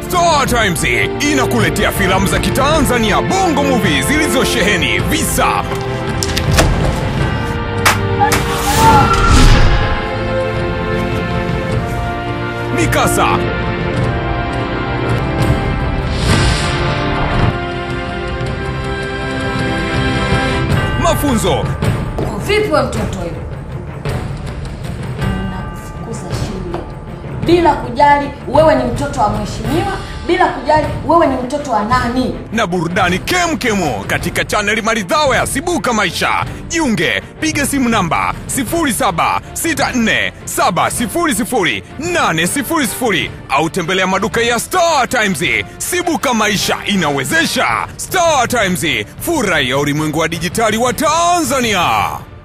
Star Times inakuletea filamu za Kitanzania Bongo Movie zilizosheheni visa, mikasa, mafunzo Vipi we mtoto yule? Nakufukuza shule bila kujali wewe ni mtoto wa mheshimiwa, bila kujali wewe ni mtoto wa nani. na burudani kemkemo katika chaneli maridhawa ya Sibuka Maisha. Jiunge, piga simu namba 0764700800 au tembelea maduka ya Star Times. Sibuka Maisha inawezesha. Star Times, furahi ya ulimwengu wa dijitali wa Tanzania.